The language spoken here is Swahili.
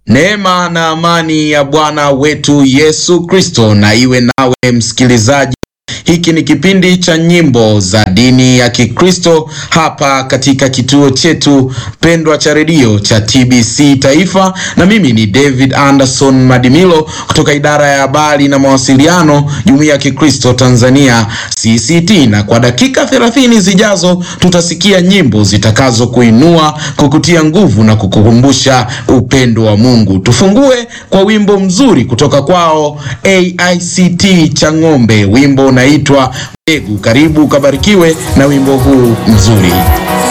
Neema na amani ya Bwana wetu Yesu Kristo na iwe nawe msikilizaji. Hiki ni kipindi cha nyimbo za dini ya Kikristo hapa katika kituo chetu pendwa cha redio cha TBC Taifa, na mimi ni David Anderson Madimilo kutoka idara ya habari na mawasiliano, Jumuiya ya Kikristo Tanzania CCT, na kwa dakika 30 zijazo tutasikia nyimbo zitakazo kuinua, kukutia nguvu na kukukumbusha upendo wa Mungu. Tufungue kwa wimbo mzuri kutoka kwao AICT Chang'ombe, wimbo unaitwa Mbegu. Karibu ukabarikiwe na wimbo huu mzuri.